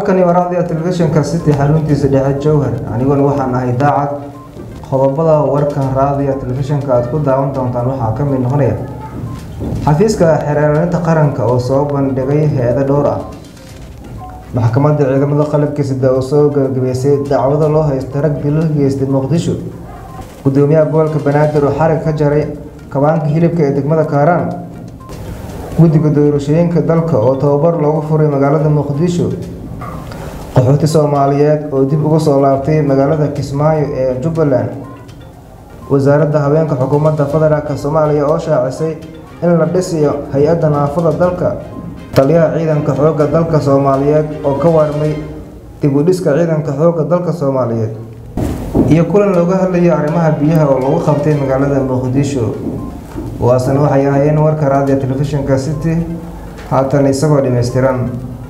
halkani waa raadiyo telefishinka city xaruntiisa dhexe jowhar aniguna waxaan ahay daacad qodobada warkan raadiyo telefishinka aad ku daawan doontaan waxaa ka mid noqonaya xafiiska xereerarinta qaranka oo soo bandhigay hay-ado dhowr ah maxkamadda ciidamada qalabka sida oo soo gabagabeysay dacwado loo haysta rag dilo geystay muqdisho gudoomiyaha gobolka banaadir oo xarig ka jaray kabaanka hilibka ee degmada kaaraan guddiga doorashooyinka dalka oo tababar loogu furay magaalada muqdisho qaxooti soomaaliyeed oo dib uga soo laabtay magaalada kismaayo ee jubbaland wasaaradda haweenka xukuumadda federaalk soomaaliya oo shaacisay in la dhisiyo hay-adda naafada dalka taliyaha ciidanka xoogga dalka soomaaliyeed oo ka warmay dib u dhiska ciidanka xoogga dalka soomaaliyeed iyo kulan looga hadlayo arrimaha biyaha oo lagu qabtay magaalada muqdisho waasan waxay ahaayeen warka raadiyo telefishinka city haatan isagoo dhammaystiran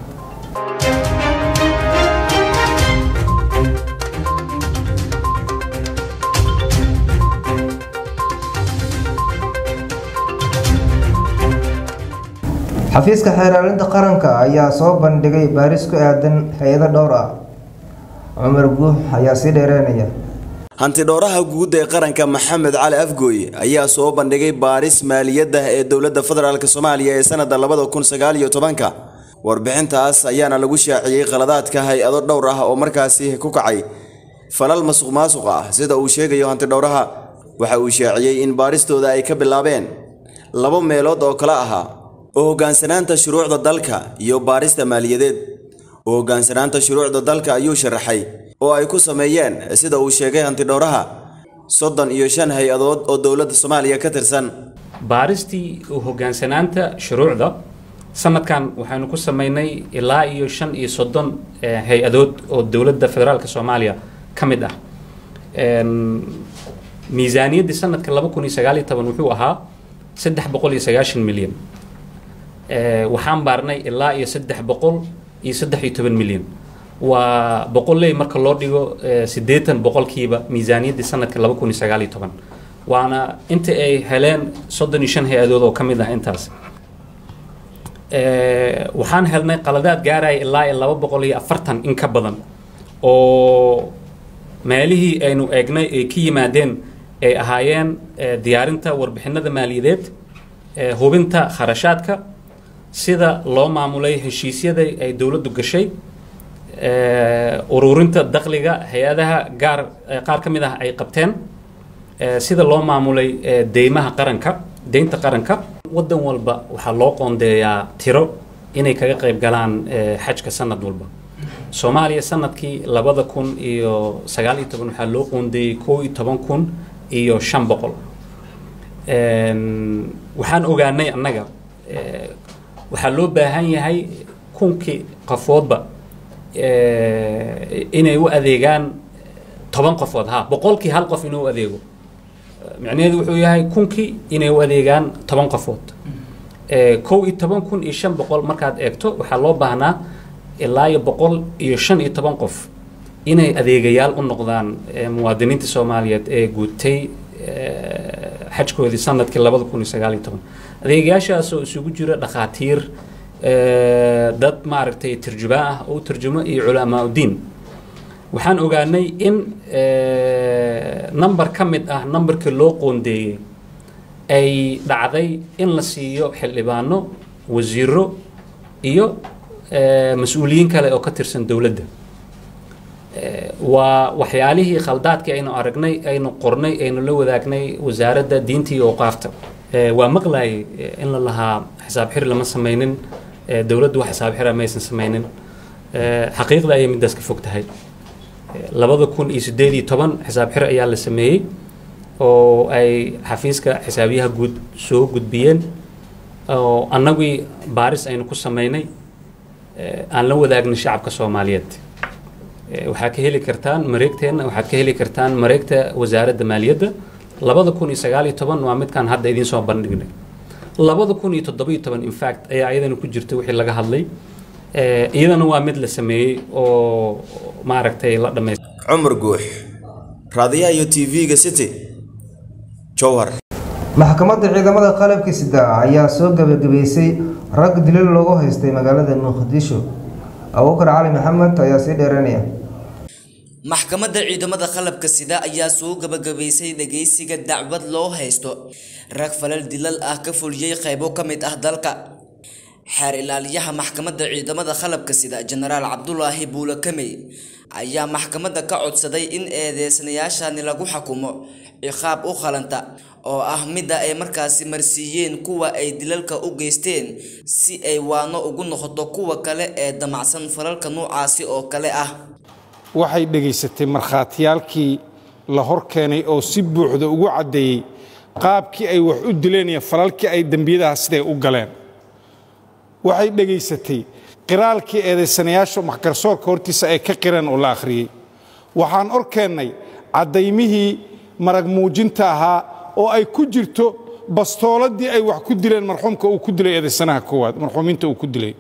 xafiiska xeeraalinta qaranka ayaa soo bandhigay baaris ku aadan hay-ado dhowr ah cumar guux ayaa sii dheereynaya hantidhooraha guud ee qaranka maxamed cali afgooye ayaa soo bandhigay baaris maaliyadda ee dowladda federaalk soomaaliya ee sanadda labada kun sagaal iyo tobanka warbixintaas ayaana lagu shaaciyey khaladaadka hay-ado dhowr ah oo markaasi ku kacay falal masuq maasuq ah sida uu sheegayo hantidhowraha waxa uu shaaciyey in baaristooda ay ka bilaabeen laba meelood oo kale ahaa oo hoggaansanaanta shuruucda dalka iyo baarista maaliyadeed oo hoggaansanaanta shuruucda dalka ayuu sharaxay oo ay ku sameeyeen sida uu sheegay hantidhowraha soddon iyo shan hay-adood oo dowladda soomaaliya ka tirsan baaristii hoggaansanaanta shuruucda sanadkan waxaynu ku sameynay ilaa iyo shan iyo soddon hay-adood oo dowladda federaalk soomaaliya ka mid ah miisaaniyaddii sanadka laba kun iyo sagaal iyo toban wuxuu ahaa saddex boqol iyo sagaashan milyan waxaan baarnay ilaa iyo saddex boqol iyo saddex iyo toban milyan waa boqolley marka loo dhigo siddeetan boqolkiiba miisaaniyaddii sanadka laba kun iyo sagaal iyo toban waana inta ay heleen soddon iyo shan hay-adood oo ka mid ah intaas waxaan helnay qaladaad gaaraya ilaa iyo laba boqol iyo afartan in ka badan oo meelihii aynu eegnay ay ka yimaadeen ay ahaayeen diyaarinta warbixinada maaliyadeed hubinta kharashaadka sida loo maamulay heshiisyada ay dowladdu gashay ururinta dakhliga hay-adaha gaar qaar ka mid ah ay qabteen sida loo maamulay deymaha qaranka deynta qaranka waddan walba waxaa loo qoondeeyaa tiro inay kaga qayb galaan xajka sanad walba soomaaliya sanadkii labada kun iyo sagaal iyo toban waxaa loo qoondeeyey kow iyo toban kun iyo shan boqol waxaan ogaanay annaga waxaa loo baahan yahay kunkii qafoodba inay u adeegaan toban qofood ha boqolkii hal qof inuu u adeego micnaheedu wuxuu yahay kunkii inay u adeegaan toban qofood kow iyo toban kun iyo shan boqol markaad eegto waxaa loo baahnaa ilaa iyo boqol iyo shan iyo toban qof inay adeegayaal u noqdaan muwaadiniinta soomaaliyeed ee guutay xajkoodii sanadkii labada kun iyo sagaal iyo toban adeegayaashaasoo isugu jira dhakhaatiir dad maaragtay tarjubaa ah oo tarjumo iyo culamaa udiin waxaan ogaanay in number ka mid ah numberkii loo qoondeeyey ay dhacday in la siiyo xildhibaano wasiiro iyo mas-uuliyiin kale oo ka tirsan dowladda waa waxyaalihii khaldaadkii aynu aragnay aynu qornay aynu la wadaagnay wasaaradda diinta iyo awqaafta waa maqlayay in la lahaa xisaab xir lama sameynin dowladdu wax xisaab xira maysan sameynin xaqiiqda ayay midaas ka fog tahay labada kun iyo sideed iyo toban xisaab xir ayaa la sameeyey oo ay xafiiska xisaabiyaha guud soo gudbiyeen oo annagii baaris aynu ku sameynay aan la wadaagnay shacabka soomaaliyeed waxaa ka heli kartaan mareegteenna waxaad ka heli kartaan mareegta wasaaradda maaliyadda labada kun iyo sagaal iyo toban waa midkaan hadda idiin soo bandhignay labada kun iyo toddobiyo toban infact ayaa iyadana ku jirta wixii laga hadlay iyadana waa mid la sameeyey oo maaragtay la dhammaystay cumar guux raadiyaha iyo tv-ga city jowhar maxkamadda ciidamada qalabka sida ayaa soo gabagabeysay rag dilil loogu haystay magaalada muqdisho abuukar cali maxamed ayaa sii dheeranaya maxkamadda ciidamada qalabka sida ayaa soo gabagabaysay dhageysiga dacwad loo haysto rag falal dilal ah ka fuliyey qaybo ka mid ah dalka xeer ilaaliyaha maxkamadda ciidamada qalabka sida jenaraal cabdulaahi buule kamey ayaa maxkamadda ka codsaday in eedeysanayaashani lagu xukumo ciqaab u qalanta oo ah midda ay markaasi marsiiyeen kuwa ay dilalka u geysteen si ay waano ugu noqoto kuwa kale ee damacsan falalka noocaasi oo kale ah waxay dhegaysatay markhaatiyaalkii la hor keenay oo si buuxda ugu caddeeyey qaabkii ay wax u dileen iyo falalkii ay dembiyadaha siday u galeen waxay dhegaysatay qiraalkii eedaysanayaasha maxgarsoorka hortiisa ay ka qireen oo la akhriyey waxaan or keennay caddaymihii marag muujinta ahaa oo ay ku jirto bastooladii ay wax ku dileen marxuumka uu ku dilay eedaysanaha koowaad marxuumiinta uu ku dilay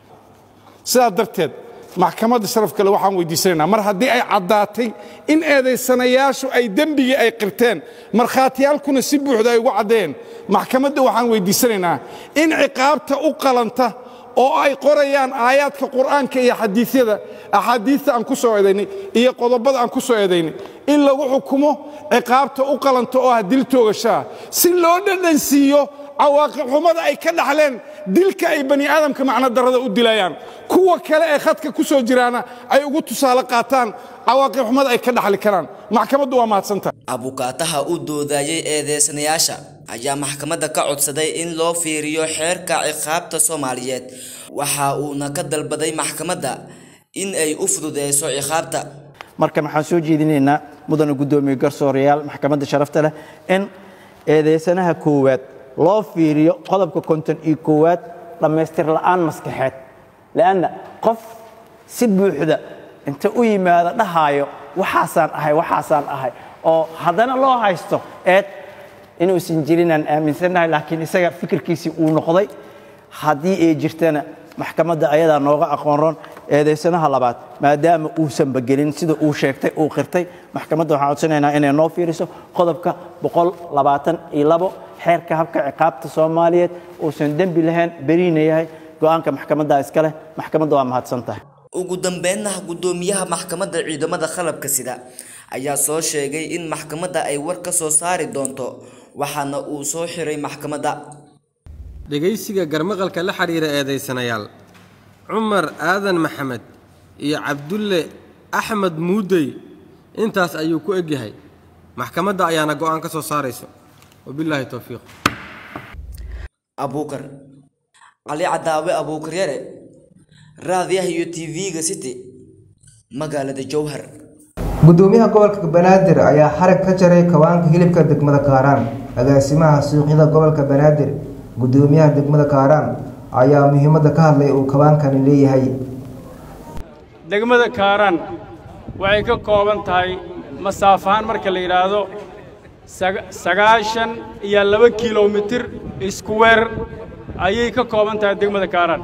sidaa darteed maxkamadda sharaf kale waxaan weydiisanaynaa mar haddii ay caddaatay in eedaysanayaashu ay dembigii ay qirteen markhaatiyaalkuna si buuxda ay ugu caddeeyeen maxkamadda waxaan weydiisanaynaa in ciqaabta u qalanta oo ay qorayaan aayaadka qur'aanka iyo xadiisyada axaadiista aan ku soo eedaynay iyo qodobada aan ku soo eedaynay in lagu xukumo ciqaabta u qalanta oo ah dil toogashaa si loo dhadhansiiyo cawaaqib xumada ay ka dhaxleen dilka ay bani aadamka macno darrada u dilayaan kuwa kale ee khadka ku soo jiraana ay ugu tusaale qaataan cawaaqib xumada ay ka dhaxli karaan maxkamaddu waa mahadsantahay abukaataha u doodayay eedeysanayaasha ayaa maxkamadda ka codsaday in loo fiiriyo xeerka ciqaabta soomaaliyeed waxa uuna ka dalbaday maxkamadda in ay u fududeyso ciqaabta markan waxaan soo jeedinaynaa mudana guddoomiye garsoorayaal maxkamadda sharafta leh in eedeysanaha koowaad loo fiiriyo qodobka konton iyo koowaad dhammaystir la'aan maskaxeed le'anna qof si buuxda inta u yimaada dhahaayo waxaasaan ahay waxaasaan ahay oo haddana loo haysto eed inuusan jirinaan aaminsannahay laakiin isaga fikirkiisii uu noqday haddii ay jirtana maxkamadda ayadaa nooga aqoonroon eedaysanaha labaad maadaama uusanba gelin sida uu sheegtay uu qirtay maxkamadda waxaan codsanaynaa inay noo fiiriso qodobka boqol labaatan iyo labo xeerka habka ciqaabta soomaaliyeed uusan dembi lahayn beriina yahay go'aanka maxkamadda iska leh maxkamadda waa mahadsan tahay ugu dambeynna guddoomiyaha maxkamadda ciidamada qalabka sida ayaa soo sheegay in maxkamadda ay war ka soo saari doonto waxaana uu soo xiray maxkamadda dhegaysiga garmaqalka la xidhiira eedaysanayaal cumar aadan maxamed iyo cabdulle axmed muudey intaas ayuu ku egyahay maxkamadda ayaana go'aan ka soo saarayso wabilaahi towfiiq abuukar cali cadaawe abuukar yare raadiyaha iyo tv-ga city magaalada jowhar gudoomiyaha gobolka banaadir ayaa xarag ka jaray kawaanka hilibka degmada kaaraan agaasimaha suuqyada gobolka banaadir gudoomiyaha degmada kaaraan ayaa muhiimadda ka hadlay uu kawaankani leeyahay degmada kaaraan waxay ka kooban tahay masaafahaan marka la yidhaahdo sagaashan iyo laba kilomitir iskuweer ayay ka kooban tahay degmada kaaraan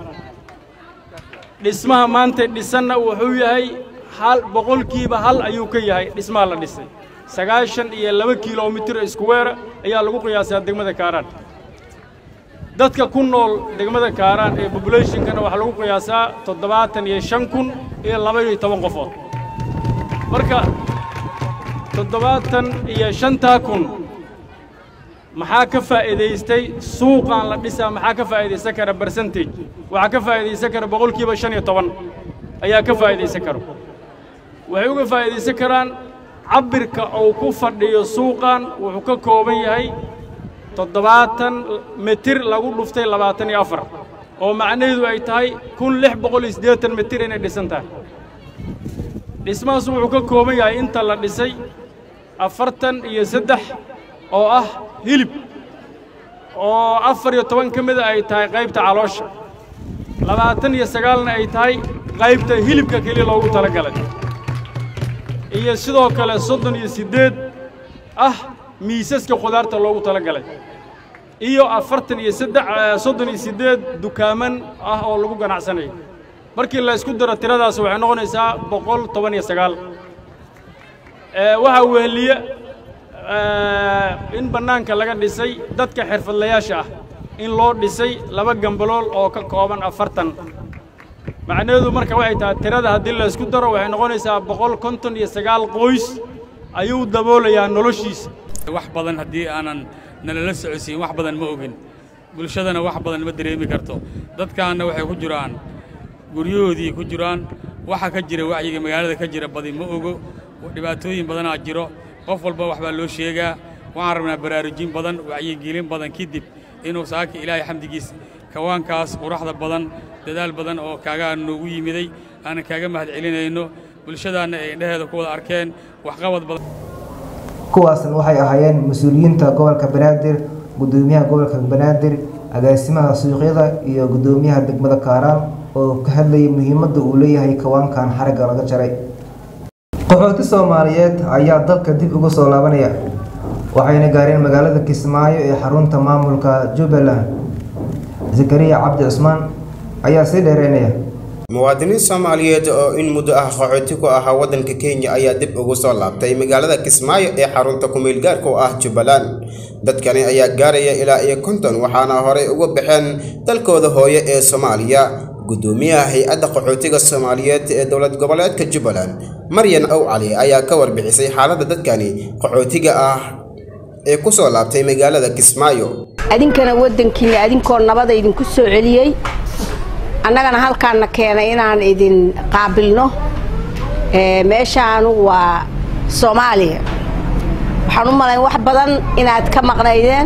dhismaha maanta dhisanna wuxuu yahay hal boqolkiiba hal ayuu ka yahay dhismaha la dhisay sagaashan iyo laba kilomitir iskuweera ayaa lagu qiyaasaa degmada kaaraan dadka ku nool degmada kaaraan ee bobulationkana waxaa lagu qiyaasaa toddobaatan iyo shan kun iyo laba iyo toban qofood marka toddobaatan iyo shantaa kun maxaa ka faa'iidaystay suuqaan la dhisaa maxaa ka faa'iidaysan kara bercentage waxaa ka faa'iidaysan kara boqolkiiba shan iyo toban ayaa ka faa'iidaysan karo waxay uga faa'iidaysan karaan cabbirka uu ku fadhiyo suuqan wuxuu ka kooban yahay toddobaatan mitir lagu dhuftay labaatan iyo afar oo macnaheedu ay tahay kun lix boqol iyo siddeetan mitir inay dhisan tahay dhismahaas wuxuu ka kooban yahay inta la dhisay afartan iyo saddex oo ah hilib oo afar iyo toban ka mida ay tahay qaybta caloosha labaatan iyo sagaalna ay tahay qaybta hilibka keliya loogu tala galay iyo sidoo kale soddon iyo siddeed ah miisaska khudaarta loogu tala galay iyo afartan iyo saddex soddon iyo siddeed dukaaman ah oo lagu ganacsanayo markii la isku daro tiradaas waxay noqonaysaa boqol toban iyo sagaal waxaa weheliye in bannaanka laga dhisay dadka xirfadlayaasha ah in loo dhisay laba gambalool oo ka kooban afartan macnaheedu marka waxay tahay tirada haddii la isku daro waxay noqonaysaa boqol konton iyo sagaal qoys ayuu daboolayaa noloshiisa wax badan haddii aanan nalala socodsiin wax badan ma ogin bulshadana wax badan ma dareemi karto dadkaanna waxay ku jiraan guryahoodii ku jiraan waxa ka jira wacyiga magaalada ka jira badi ma ogo dhibaatooyin badanaa jiro qof walba wax baa loo sheegaa waxaan rabnaa baraarujin badan wacyigelin badan kadib inuu saaka ilaahay xamdigiis kawaankaas quraxda badan dadaal badan oo kaagaa noogu yimiday aanan kaaga mahad celinayno bulshadaanna ay indhaheeda ku wada arkeen waxqabad badan kuwaasna waxay ahaayeen mas-uuliyiinta gobolka banaadir gudoomiyaha gobolka banaadir agaasimaha suuqyada iyo gudoomiyaha degmada kaaraan oo ka hadlayay muhiimadda uu leeyahay kawaankan xarigga laga jaray qaxooti soomaaliyeed ayaa dalka dib uga soo laabanaya waxayna gaareen magaalada kismaayo ee xarunta maamulka jubbaland zakariya cabdi cusmaan ayaa sii dheereynaya muwaadiniin soomaaliyeed oo in muddo ah qaxooti ku ahaa waddanka kenya ayaa dib ugu soo laabtay magaalada kismaayo ee xarunta ku-meel gaarka u ah jubbaland dadkani ayaa gaaraya ilaa iyo konton waxaana horey uga baxeen dalkooda hooye ee soomaaliya gudoomiyaha hay-adda qaxootiga soomaaliyeed ee dowlad goboleedka jubbaland maryan ow cali ayaa ka warbixisay xaaladda dadkani qaxootiga ah ee ku soo laabtay magaalada kismaayo adinkana waddankiina adinkoo nabada idinku soo celiyey annagana halkaanna keenay inaan idin qaabilno meeshaanu waa soomaaliya waxaan u malayn wax badan inaad ka maqnaydeen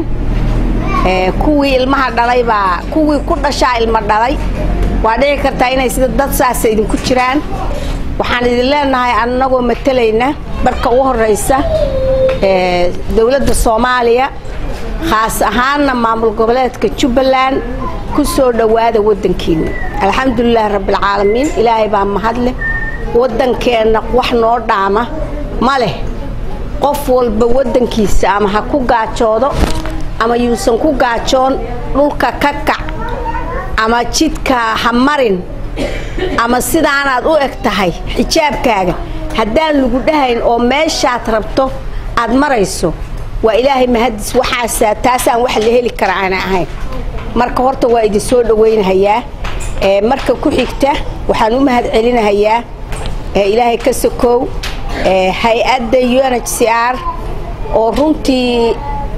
kuwii ilmaha dhalay baa kuwii ku dhashaa ilmo dhalay waa dhici kartaa inay sida dad saasa idinku jiraan waxaan idin leenahay annagoo matalayna barka ugu horraysa dowladda soomaaliya khaas ahaanna maamul goboleedka jubbaland ku soo dhowaada waddankiina alxamdulilahi rabbialcaalamiin ilaahay baa mahadleh waddankeenna wax noo dhaama ma leh qof walba waddankiisa ama ha ku gaajoodo ama yuusan ku gaajoon dhulka ka kac ama jidka ha marin ama sidaanaad u eg tahay xijaabkaaga haddaan lagu dhahayn oo meeshaad rabto aad marayso waa ilaahay mahadis waxaasa taasaan wax la heli kara aana ahayn marka horta waa idin soo dhowaynahayaa marka ku xigta waxaan u mahad celinahayaa ilaahay ka sokow hay-adda u n h c r oo runtii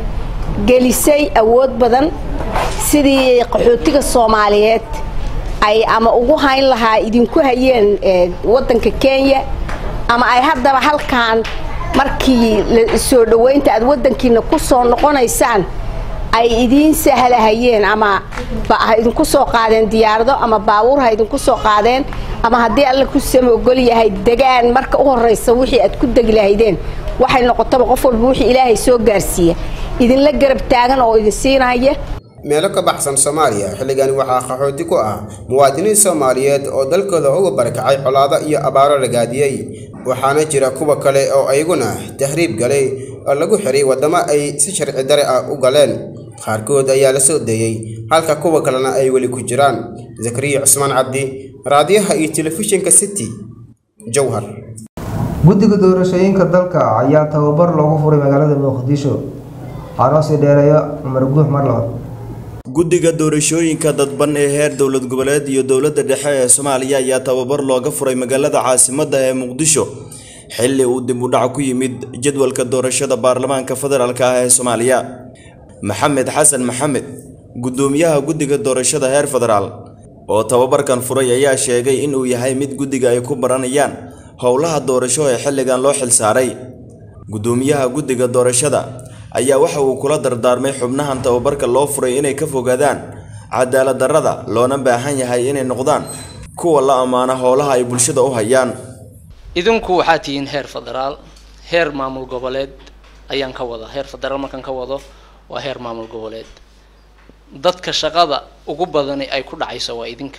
gelisay awood badan sidii qaxootiga soomaaliyeed ay ama ugu hayn lahaa idinku hayeen waddanka kenya ama ay haddaba halkaan markii soo dhowaynta aad waddankiina ku soo noqonaysaan ay idiin sahlahayeen ama ha idinku soo qaadeen diyaarado ama baabuur ha idinku soo qaadeen ama haddii alla ku samogol yahay degaan marka u horraysa wixii aad ku degi lahaydeen waxay noqotaba qof walba wixii ilaahay soo gaarsiiya idinla garab taagan oo idin siinaya meelo ka baxsan soomaaliya xilligani waxaa qaxooti ku ah muwaadiniin soomaaliyeed oo dalkooda uga barakacay colaado iyo abaaro ragaadiyey waxaana jira kuwa kale oo ayaguna tahriib galay oo lagu xiray waddamo ay si sharci dare ah u galeen qaarkood ayaa la soo deeyey halka kuwa kalena ay weli ku jiraan zakariya cusmaan cabdi raadiyaha iyo telefishinka city jowhar guddiga doorashooyinka dalka ayaa tababar loogu furay magaalada muqdisho waxaa noo sii dheereeya cumar guux mar labaad guddiga doorashooyinka dadban ee heer dowlad goboleed iyo dowladda dhexe ee soomaaliya ayaa tababar looga furay magaalada caasimadda ee muqdisho xilli uu dib u dhac ku yimid jadwalka doorashada baarlamaanka federaalk ah ee soomaaliya maxamed xasan maxamed guddoomiyaha guddiga doorashada heer federaal oo tababarkan furay ayaa sheegay inuu yahay mid guddiga ay ku baranayaan howlaha doorasho ee xilligan loo xilsaaray guddoomiyaha guddiga doorashada ayaa waxa uu kula dardaarmay xubnahan tababarka loo furay inay ka fogaadaan cadaalad darrada loona baahan yahay inay noqdaan kuwa la ammaano howlaha ay bulshada u hayaan idinku waxaa tihiin heer federaal heer maamul goboleed ayaan ka wada heer federaal markaan ka wado waa heer maamul goboleed dadka shaqada ugu badani ay ku dhacayso waa idinka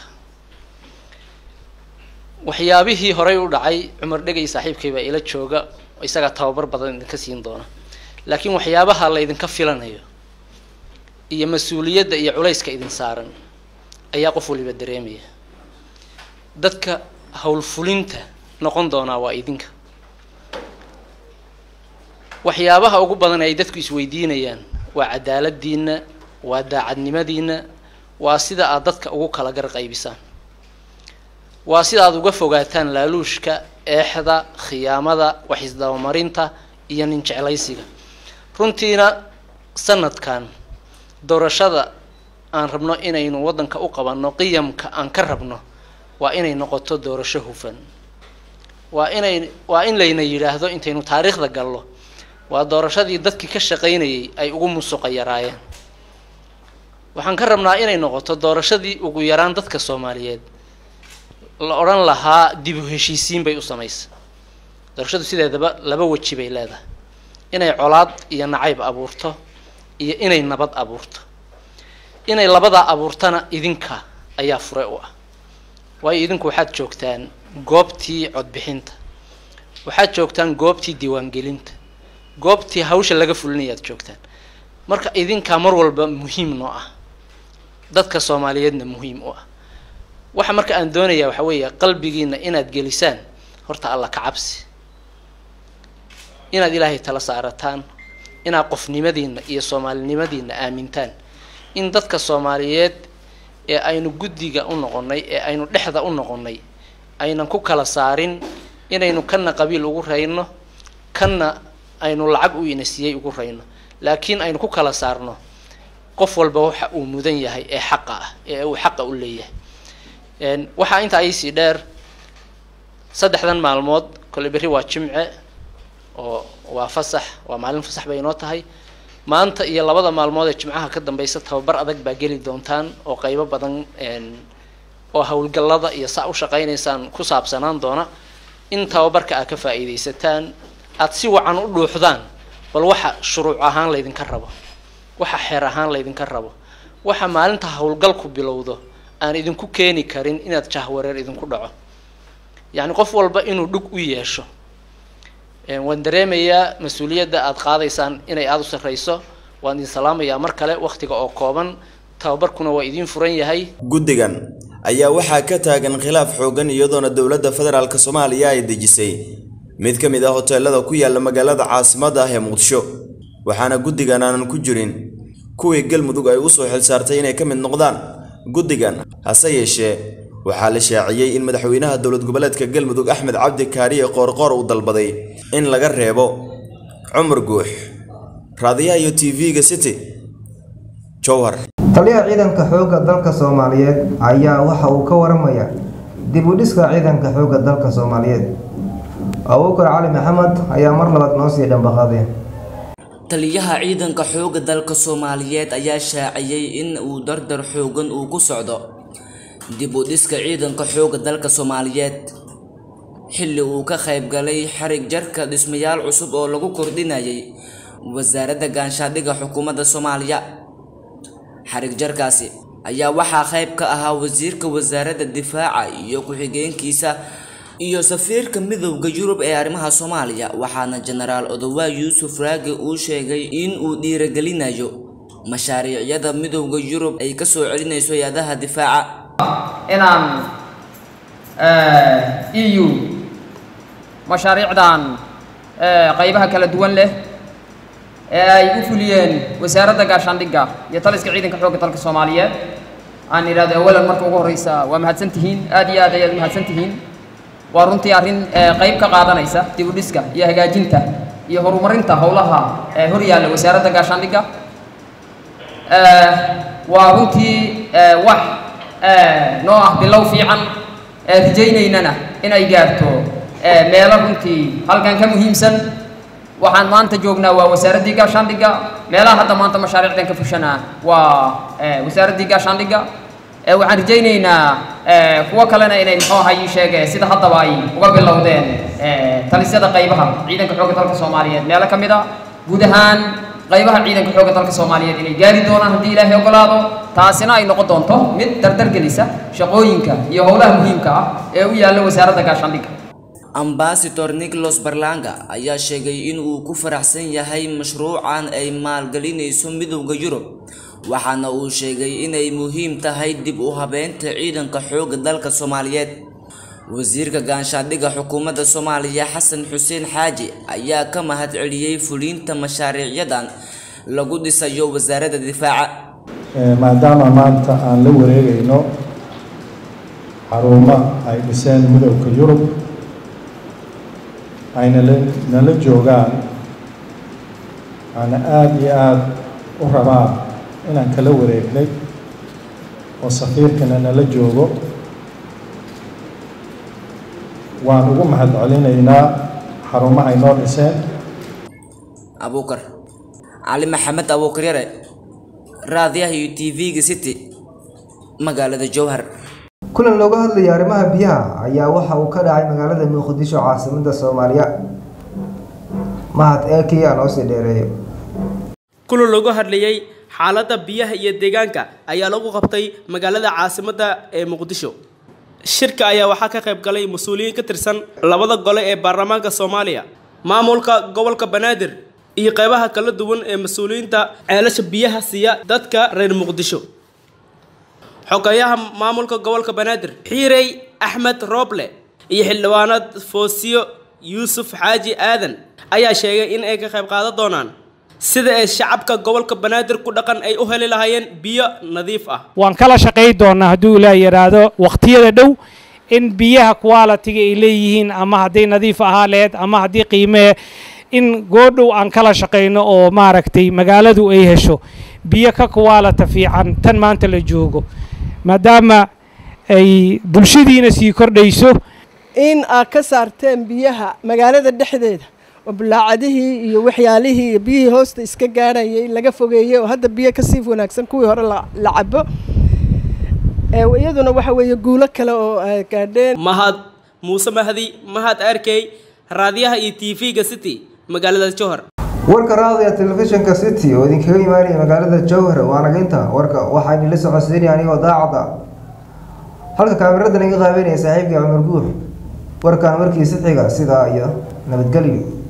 waxyaabihii horey u dhacay cumar dhegay saaxiibkay baa ila jooga isagaa tababar badan idinka siin doona laakiin waxyaabaha la ydinka filanayo iyo mas-uuliyadda iyo culayska idin saaran ayaa qof waliba dareemaya dadka howlfulinta noqon doonaa waa idinka waxyaabaha ugu badan ay dadku isweydiinayaan waa cadaaladiina waa daacadnimadiina waa sida aad dadka ugu kala gar qaybisaan waa sidaad uga fogaataan laaluushka eexda khiyaamada waxisdabamarinta iyo nin jeclaysiga runtiina sanadkan doorashada aan rabno inaynu waddanka u qabanno qiyamka aan ka rabno waa inay noqoto doorasho hufan waa inay waa in layna yidhaahdo intaynu taariikhda gallo waa doorashadii dadkii ka shaqaynayay ay ugu musuqa yaraayeen waxaan ka rabnaa inay noqoto doorashadii ugu yaraan dadka soomaaliyeed la odhan lahaa dib u heshiisiin bay u samaysay doorashadu sideedaba laba weji bay leedahay inay colaad iyo nacayb abuurto iyo inay nabad abuurto inay labadaa abuurtana idinka ayaa fure u ah waayo idinku waxaad joogtaan goobtii codbixinta waxaad joogtaan goobtii diiwaangelinta goobtii hawsha laga fulinayaad joogtaan marka idinkaa mar walba muhiim noo ah dadka soomaaliyeedna muhiim u ah waxa marka aan doonayaa waxa weeye qalbigiina inaad gelisaan horta alla ka cabsi inaad ilaahay tala saarataan inaad qofnimadiina iyo soomaalinimadiina aamintaan in dadka soomaaliyeed ee aynu guddiga u noqonnay ee aynu dhexda u noqonnay aynan ku kala saarin inaynu kanna qabiil ugu rayno kanna aynu lacag u inasiyey ugu rayno laakiin aynu ku kala saarno qof walba waxa uu mudan yahay ee xaqa ah ee uu xaqa u leeyahay waxaa intaa iisii dheer saddexdan maalmood kole berri waa jimce oo waa fasax waa maalin fasax bay inoo tahay maanta iyo labada maalmood ee jimcaha ka dambeysa tababar adag baa geli doontaan oo qaybo badan oo howlgallada iyo saa u shaqaynaysaan ku saabsanaan doona in tababarka aad ka faa'iidaysataan aada si wacan u dhuuxdaan bal waxa shuruuc ahaan laydinka rabo waxa xeer ahaan laydinka rabo waxa maalinta howlgalku bilowdo aan idinku keeni karin inaad jahwareer idinku dhaco yacni qof walba inuu dhug u yeesho waan dareemayaa mas-uuliyadda aada qaadaysaan inay aada u sarreyso waan idin salaamayaa mar kale wakhtiga oo kooban tababarkuna waa idiin furan yahay guddigan ayaa waxaa ka taagan khilaaf xooggan iyadoona dowladda federaalk soomaaliya ay dejisay mid ka mid ah hoteelada ku yaalla magaalada caasimadda ah ee muqdisho waxaana guddigan aanan ku jirin kuwii galmudug ay u soo xilsaartay inay ka mid noqdaan guddigan hase yeeshee waxaa la shaaciyey in madaxweynaha dowlad goboleedka galmudug axmed cabdi kaariye qoorqoor uu dalbaday in laga reebo cumar guux raadiyaha iyo tv-ga city jowhar taliyaha ciidanka xoogga dalka soomaaliyeed ayaa waxa uu ka waramaya dib u dhiska ciidanka xoogga dalka soomaaliyeed abuukar cali maxamed ayaa mar labaad noo sii dhambaqaaday taliyaha ciidanka xoogga dalka soomaaliyeed ayaa shaaciyey in uu dardar xoogan uu ku socdo dib u dhiska ciidanka xoogga dalka soomaaliyeed xilli uu ka qayb galay xarig jarka dhismayaal cusub oo lagu kordhinayay wasaaradda gaanshaadhiga xukuumadda soomaaliya xarig jarkaasi ayaa waxaa qayb ka ahaa wasiirka wasaaradda difaaca iyo ku-xigeenkiisa iyo safiirka midowda yurub ee arrimaha soomaaliya waxaana jenaraal odowaa yuusuf raage uu sheegay in uu dhiiragelinayo mashaariicyada midowda yurub ay kasoo celinayso hay-adaha difaaca inaan e u mashaariicdan qaybaha kala duwan leh ee ay u fuliyeen wasaaradda gaashaandhigga iyo taliska ciidanka xoogga dalka soomaaliyeed aan idhahdo awalan marka ugu horreysa waa mahadsan tihiin aad iyo aad ayaad mahadsan tihiin waa runtii arrin qayb ka qaadanaysa dib u dhiska iyo hagaajinta iyo horumarinta howlaha ee hor yaalla wasaaradda gaashaandhigga waa runtii wax noo ah bilow fiican rajaynaynana inay gaarto meelo runtii halkan ka muhiimsan waxaan maanta joognaa waa wasaaraddii gaashaandhigga meelaha hadda maanta mashaariicdan ka fushanaa waa wasaaraddii gaashaandhigga waxaan rajaynaynaa kuwo kalena inay muxuu ahaa ii sheege sida haddaba ay uga bilowdeen talisyada qaybaha ciidanka xoogga dalka soomaaliyeed meelo ka mid a guud ahaan qaybaha ciidanka xoogga dalka soomaaliyeed inay gaari doonaan haddii ilaahay ogolaado taasina ay noqon doonto mid dardar gelisa shaqooyinka iyo howlaha muhiimka ah ee u yaalla wasaaradda gaashaandhigga ambasador nicholas barlanga ayaa sheegay in uu ku faraxsan yahay mashruucan ay maalgelinayso midowda yurub waxaana uu sheegay inay muhiim tahay dib u habeynta ciidanka xoogga dalka soomaaliyeed wasiirka gaanshaandhigga xukuumadda soomaaliya xasan xuseen xaaji ayaa ka mahad celiyey fuliinta mashaariicyadan lagu dhisayo wasaaradda difaaca maadaama maanta aan la wareegayno xarumo ay dhiseen midowda yurub ayna nala joogaan aana aada iyo aada u rabaan inaan kala wareegnay oo safiirkana nala joogo waan ugu mahad celinaynaa xarumaha ay noo dhiseen abuukar cali maxamed abuukar yare raadiyaha iyo t v-ga city magaalada jowhar kulan looga hadlaya arrimaha biyaha ayaa waxa uu ka dhacay magaalada muqdisho caasimada soomaaliya mahad eekii aan oo sii dheereeyo kulan looga hadlayay xaaladda biyaha iyo deegaanka ayaa lagu qabtay magaalada caasimadda ee muqdisho shirka ayaa waxaa ka qayb galay mas-uuliyiin ka tirsan labada gole ee baarlamaanka soomaaliya maamulka gobolka banaadir iyo qeybaha kala duwan ee mas-uuliyiinta ceelasha biyaha siiya dadka reer muqdisho xogeyaha maamulka gobolka banaadir xiirey axmed rooble iyo xildhibaanad foosiyo yuusuf xaaji aadan ayaa sheegay in ay ka qayb qaadan doonaan sida ay shacabka gobolka banaadir ku dhaqan ay u heli lahaayeen biyo nadiif ah waan kala shaqay doonaa hadduu ilaa yidhaahdo wakhtiyada dhow in biyaha qualitiga ay leeyihiin ama hadday nadiif ahaa leed ama haddii qiimee in goodhow aan kala shaqayno oo maaragtay magaaladu ay hesho biyo ka qualita fiican tan maanta la joogo maadaama ay bulshadiina sii kordhayso in aad ka saarteen biyaha magaalada dhexdeeda oo bulaacadihii iyo waxyaalihii iyo biyihii hoosta iska gaarhayay laga fogeeyey oo hadda biyo kasii wanaagsan kuwii hore la cabo iyaduna waxa weeye guulo kale oo ay gaadheen mahad muuse mahdi mahad arkey raadiyaha iyo t v-ga city magaalada jowhar warka raadiga telefishinka city oo idinkaga imaanaya magaalada jowhar waana inta warka waxaa idinla socodsiinaya anigoo daacada halka kaamiradan iga qaabeynaya saaxiibkii cumar guux warkan warkii sixiga sidaa iyo nabadgelyo